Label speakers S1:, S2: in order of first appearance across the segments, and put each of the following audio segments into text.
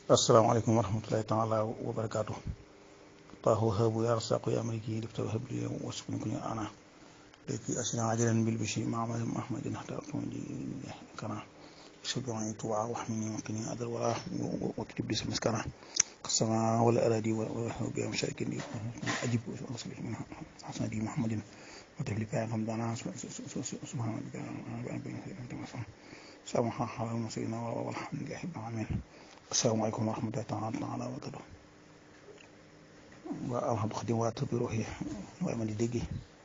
S1: asalaamaaleykum wa rahmatulahi taala wa barakaatu taahu habu ya rasaqu ya maliki lifta wa habli wasukun kunya ana leki asina ajalan bil bishi ma'amal mahmadin hatta tundi kana شجعني طوعا واحمني وقني أدر ولا واكتب لي مسكنا السماء والأراضي وبها مشاكل أجب وأصلح من حسن دي محمد وتبلي بها غمضانا سبحان ربك سامحا حول المسيرين والحمد لله رب العالمين السلام عليكم ورحمة الله تعالى وبركاته والحمد خديم واتو بروحي وأمن ديجي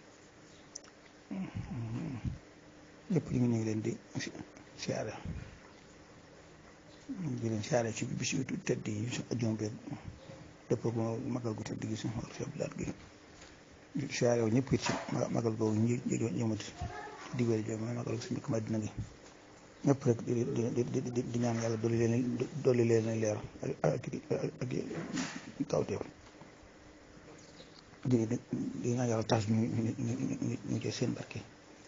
S1: lépp ñu ngi leen di siyaare di leen siyaare ci bis yu tedd yi su ajjuma bi dëpp ko magal gu tedd gi suñu war fi abdulaat gi siyaare wu ñëpp it ci magal googu ñi ñëmati diwéer jo mooy magal gu suñu dëkk Madina gi ñëpp rek di di di di ñaan yàlla dolli leen dolli leen leer ak ak kawteef di di ñaan yàlla tax ñu ñu ñu jël seen barke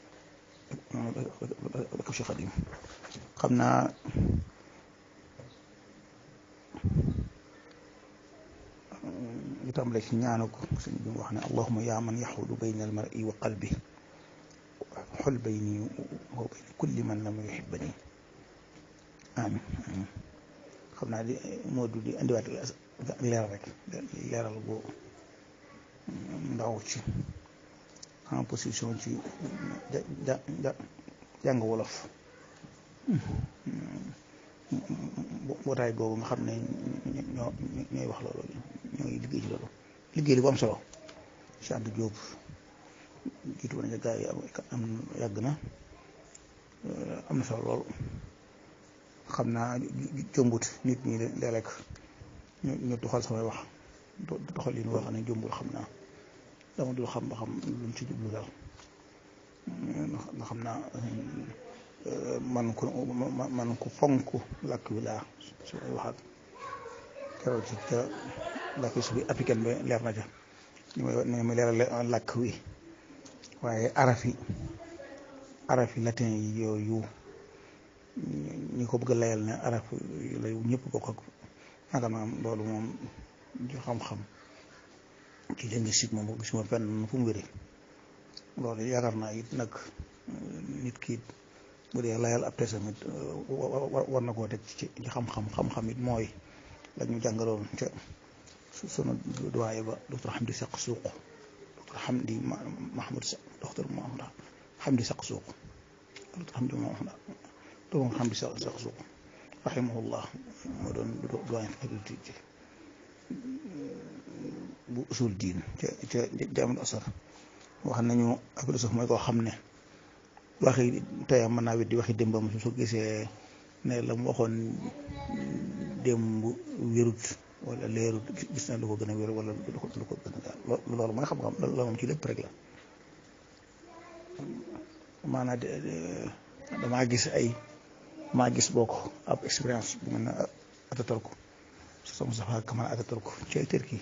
S1: ak Cheikh Xadim xam naa li tàmbale ci ñaanu ko sëñ bi mu wax ne allahuma yaa man yaxudu bayna al mar'i wa qalbi xol bayni wa bayna kulli man lam yuhibbani amin amin xam naa di moo du di indiwaat leeral rek leeral bu ndaw ci en position ci ja ja jàng wolof mbootaay googu nga xam ne ñoo ñooy wax loolu ñooy liggéey ci loolu liggéey li bu am solo Cheikh Anta Diop jiitu woon gaa yi am yàgg na am na solo lool xam naa jombut nit ñi léeg-léeg ñu ñu doxal samay wax doxal li ñu wax ne jombul xam naa dama dul xam ba xam luñ ci jublu daal nga xam naa man ko man ko fonk làkk wi laa su may waxaat keroog ci ca làkk su bi africaine ba leer na ca ñu may ne ma leeral làkk wi waaye arafi arafi latin yi yooyu ñi ko bëgg a layal ne araf yu lay ñëpp bokk ak naka maam loolu moom ci xam-xam ci linguistique moom gisuma fenn fu mu wéree loolu yaakaar naa it nag nit ki bu dee layal ab tesamit war na koo teg ci ci xam-xam xam-xam it mooy la ñu jàngaloon ca sunu doyen ba docteur Hamdi Saq Suuq docteur Hamdi Mahmoud Saq docteur Mahmoud Hamdi Saq Suuq docteur Hamdi Mahmoud docteur Hamdi Saq Suuq rahimahullah moo doon doyen faculté ci bu usul diin ca ca jaamul asar wax nañu ak philosophe mooy koo xam ne waxi teyam mën naa weddi waxi démbam su gisee ne la mu waxoon démb wérut wala leerut gis na lu ko gën a wér wala lu ko lu ko gën a daal loolu mooy xam-xam loolu moom ci lépp rek la maanaam damaa gis ay maa gis bokk ab expérience bu mel ne Ataturk sama safa Kamal Ataturk ci Turquie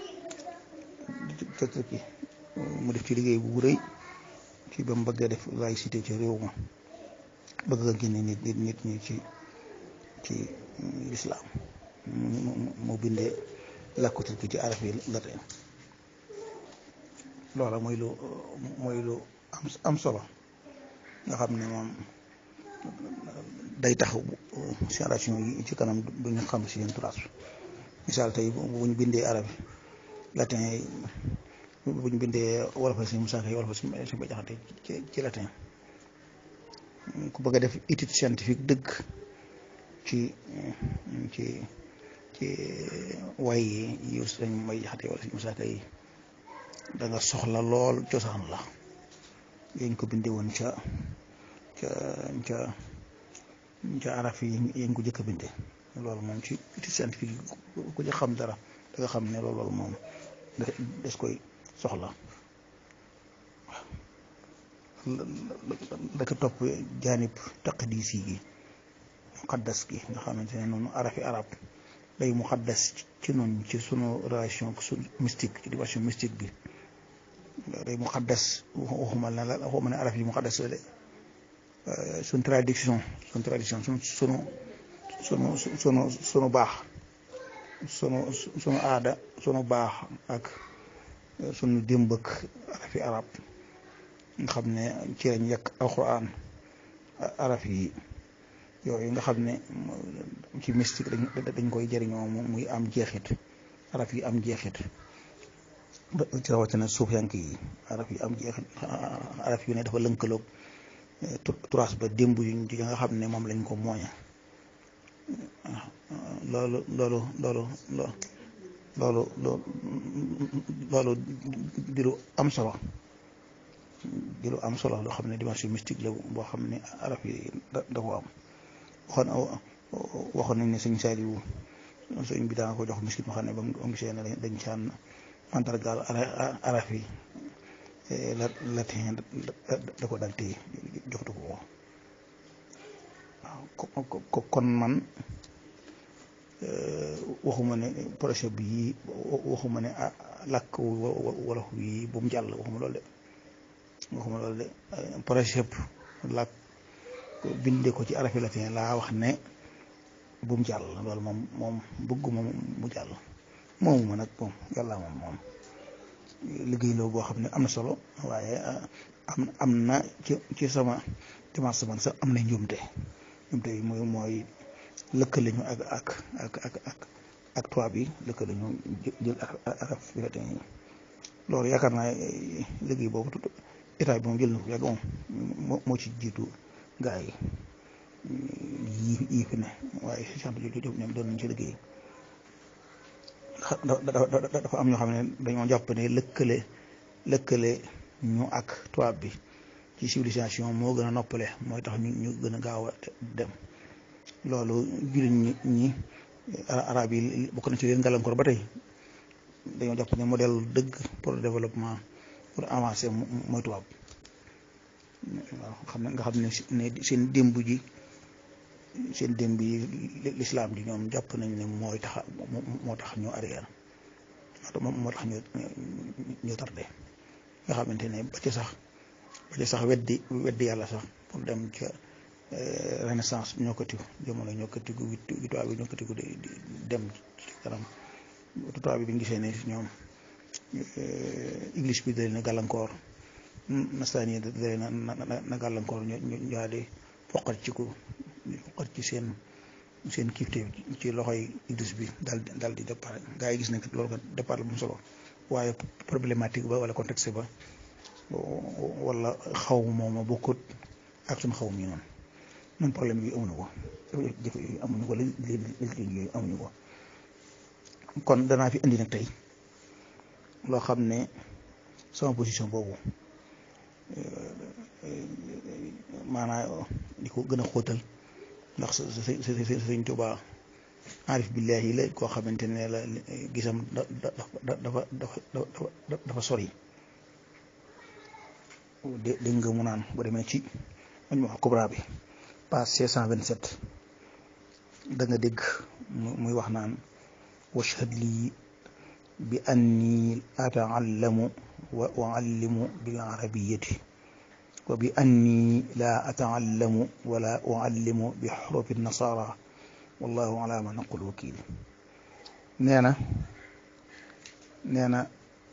S1: ca Turquie mu def ci liggéey bu rëy ci ba mu bëgg a def laïcité ci réew ma bëgg a génne nit nit nit ñi ci ci lislaam mu bindee làkku turki ci arab yi latin loola mooy lu mooy lu am am solo nga xam ne moom day tax génération yi ci kanam du ñu xam si yéen trace misaal tey bu ñu bindee arab yi latin yi bu ñu bindee wolof si Musaa Ka wolof si si ba jaxate ci ci latin ku bëgg a def étude scientifique dëgg ci ci ci way yi yu sañ may jaxate wala si Musaa Ka yi da nga soxla lool cosaan la yañ ko bindee woon ca ca ca ca araf yi yañ ko jëkk a bindee loolu moom ci étude scientifique yi ku ci xam dara da nga xam ne loolu moom des koy soxla da ko topp jaanib taqdis yi gi muqaddas gi nga xamante ne noonu arafi arab day muqaddas ci noonu ci sunu relation su mystique ci dimension mystique bi day muqaddas waxuma la waxuma ne araf yi muqaddas la de suñ traduction suñ traduction suñ sunu sunu sunu sunu baax sunu sunu aada sunu baax ak sunu démb ak arafi arab nga xam ne ci lañ yekk alxuraan araf yi yooyu nga xam ne ci mystique dañ dañ koy jëriñoo muy am jeexit araf yi am jeexit ci rawatina suuf yank yi araf yi am jeexit araf yu ne dafa lënkaloog turaas ba démb yu nga xam ne moom lañ ko mooña loolu loolu loolu loolu loolu di lu am solo di lu am solo loo xam ne dimension mystique la boo xam ne araf yi da da ko am waxoon waxoon nañ ne sëñ Saaliwu sëñ bi daa ko jox miskit moo xam ne ba mu gisee ne dañ caan mandargaal araf yi latin da ko dal téye joxtu ko waaw kon man waxuma ne projet bi waxuma ne làkk wolof yi bu mu jàll waxuma loolu de waxuma loolu de projet làkk bindee ko ci arafi latin laa wax ne bu mu jàll loolu moom moom bëgguma mu jàll moomu ma nag moom yàlla moom moom liggéey la boo xam ne am na solo waaye am am na ci ci sama dimanche man sax am na njuumte njuumte yi mooy mooy lëkkale ñu ak ak ak ak ak ak tubaab yi lëkkale ñu jël araf bi latin yi loolu yaakaar naa liggéey boobu état bi moom jël na ko yàgg moom moo ci jiitu gaa yi yii yii fi ne waaye si sant jooju ñoom doon nañ ci liggéey dafa am ñoo xam ne dañoo jàpp ne lëkkale lëkkale ñu ak tubaab bi ci civilisation moo gën a noppale mooy tax ñu ñu gën a gaaw a dem loolu jullit ñi ñi arab yi bokk na ci leen gàllankoor ba tey dañoo jàpp ne modèle dëgg pour développement pour avancer mooy tubaab waaw xam ne nga xam ne ne seen démb ji seen démb yi lislaam ji ñoom jàpp nañ ne mooy tax moo tax ñu arrière moo tax ñu ñu tardé nga xamante ne ba ci sax ba ci sax weddi weddi yàlla sax pour dem ca renaissance ñoo ko tigu jamono ñoo ko tigu tubaab bi ñoo ko tigu dem ci kanam tubaab bi bi ñu gisee ne ñoom église bi da leen a gàllankoor nastaan yi da leen a na gàllankoor ñu ñu daal di foqat ci ko foqat ci seen seen kiifte ci loxoy église bi daal di daal di départ gaa yi gis nañ loolu ko départ la bu mu solo waaye problématique ba wala contexte ba wala xaw mooma bokkut ak suñu xaw mi noonu noonu problème yi amuñu ko jafe yooyu amuñu ko léegi yooyu amuñu ko kon danaa fi indi nag tey loo xam ne sama position boobu maanaam di ko gën a xóotal ndax sa sa sa sëñ Tuubaa arif billahi la koo xamante ne la gisam da dafa dafa dafa sori dégg nga mu naan bu demee ci Majmuu Kubra bi page 627 da nga dégg muy wax naan washhad lii bi anni ataallamu wa uallimu bil arabiyati wa bi anni la ataallamu wala uallimu bi xurufi nasara wallahu ala ma naqul wakil nee na nee na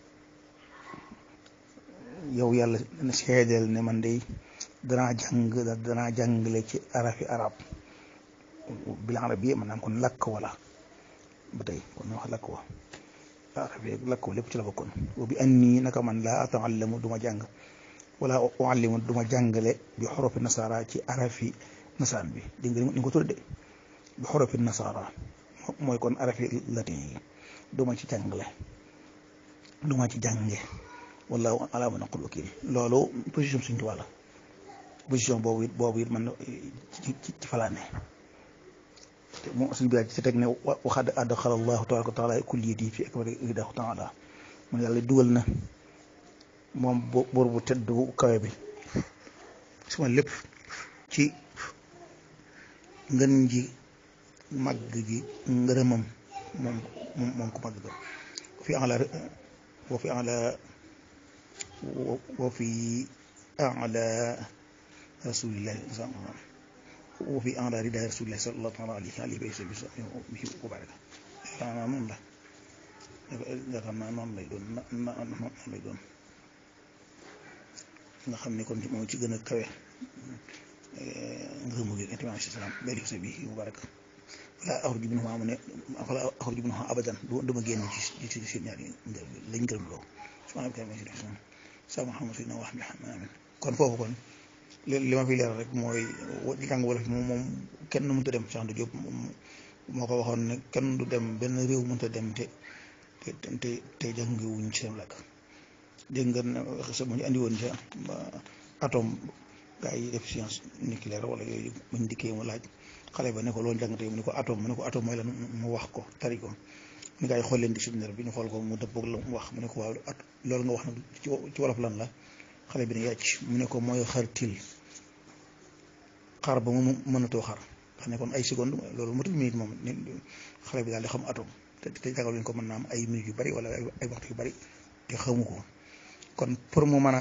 S1: yow yàlla seedeel ne man day danaa jàng danaa jàngale ci arafi arab bil arabiyya maanaam kon lakk wala ba tey kon ñu wax lakk wa arafi lakk wa lépp ci la bokkoon wa bi anni naka man laa ataallamu duma jàng wala uallimu duma jàngale bi xorofi nasara ci arafi nasaraan bi dégg nga ni nga ko tudde bi xorofi nasara mooy kon arafi latin yi duma ci jàngale duma ci jànge wallahu ala ma naqul wakil loolu position suñ tubaab la position boobu it boobu it man ci ci falaane te moom suñ bi ci teg ne waxad adxala allahu tabaraka wa taala kulliyati fi akbari ridahu taala mun yàlla dugal na moom buur bu tedd bu kawe bi suma lépp ci ngën ji màgg gi ngërëmam moom moom ko màgg ga fi ala wa fi ala wa fi ala rasulillahi wa fi ala rida rasulillahi sallallahu taala alayhi alayhi wa sallam wa baraka naa noonu la yaakaar naa noonu lay doon na na noonu lay doon nga xam ne kon moo ci gën a kawe ngërëmu gi intimement si salaam bari sa bi mubarak wala axruju minhu amu ne wala axruju minhu abadan du ma génn ci ci seen ñaari lañ gërëm loo subhaana rabbika rabbil izzati sa Muhammad sayyidina wa amin kon foofu kon li ma fi leer rek mooy jàng wolof moom moom kenn mënut a dem Cheikh Anta Diop moo ko waxoon ne kenn du dem benn réew mënut a dem te te te te jàngiwuñ ci seen làkk dégg nga ne sa bu ñu andi woon ca atome gaa yi def science nucléaire wala yooyu buñ dikkee mu laaj xale ba ne ko loolu jàngate mu ne ko atome mu ne ko atome mooy lan mu wax ko tari ko ni gaa yi xool leen dictionnaire bi ñu xool ko mu dëppoog la mu wax mu ne ko waaw at loolu nga wax nag ci wolof lan la xale bi ne yàcc mu ne ko mooy xar til xar ba mu mënatoo xar xam ne kon ay seconde loolu matul minute moom xale bi daal di xam atome te te jàngal ñu ko mën naa am ay minutes yu bari wala ay waxtu yu bari te xamu ko kon pour mu mën a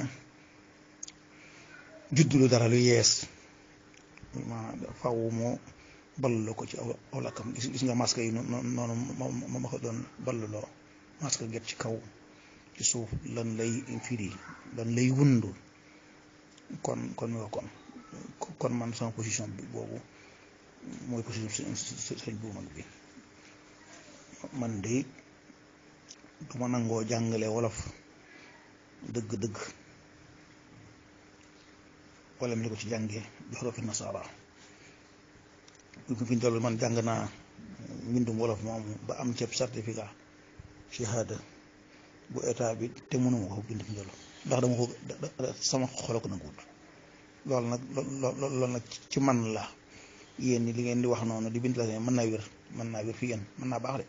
S1: juddulu dara lu yees ma faw moo ballaloo ko ci aw lakkam gis gis nga masque yi noonu moom ma ko doon ballaloo masque get ci kaw ci suuf lan lay firi lan lay wundu kon kon mi kon kon man sama position bi boobu mooy position sëñ bu mag bi man de du ma nangoo jàngale wolof dëgg-dëgg wala mi ni ko ci jàngee bi xorofi nasara fi ñu toll man jàng naa mbindum wolof moomu ba am ceeb certificat shahada bu état bi te mënuma ko bind fi ñu toll ndax dama ko sama xolo ko nanguwut loolu nag loolu nag ci man la yéen ñi li ngeen di wax noonu di bind la mën naa wér mën naa wér fi yéen mën naa baax de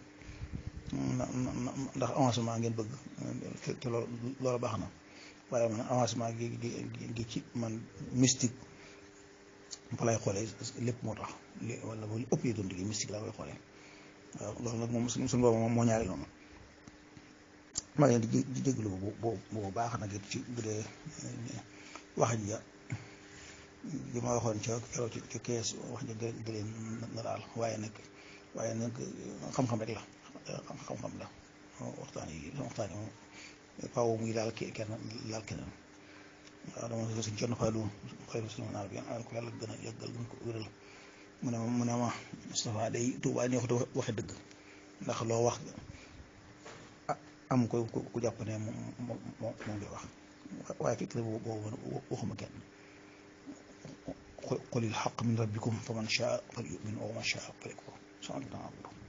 S1: ndax avancement ngeen bëgg te loolu loolu baax na waaye man avancement gi gi gi ci man mystique fa lay xoolee lépp moo tax li wala ba ëpp yi doon liggéey mystique laa koy xoolee waaw loolu nag moom suñu boobu moom moo ñaari noonu maa ngi leen di déglu bu bu bu baax nag it ci bu dee wax ji ja bi ma waxoon ca keroog ci ci kees wax ja gëleen na daal waaye nag waaye nag xam-xam rek la xam-xam la waxtaan yi waxtaan yi moom faaw muy laal kenn laal keneen waaw dama suñ conn faalu xëy na suñu naar bi an ko yàlla gën a yàggal gën ko wéral mu ne ma mu ne ma Moustapha day Tuubaa neexut a waxe dëgg ndax loo wax am ko ku jàpp ne moom moom moom ngay wax waaye fekk na boobu waxuma kenn qulil haqq min rabbikum faman shaa falyu'min wa man shaa falyakfur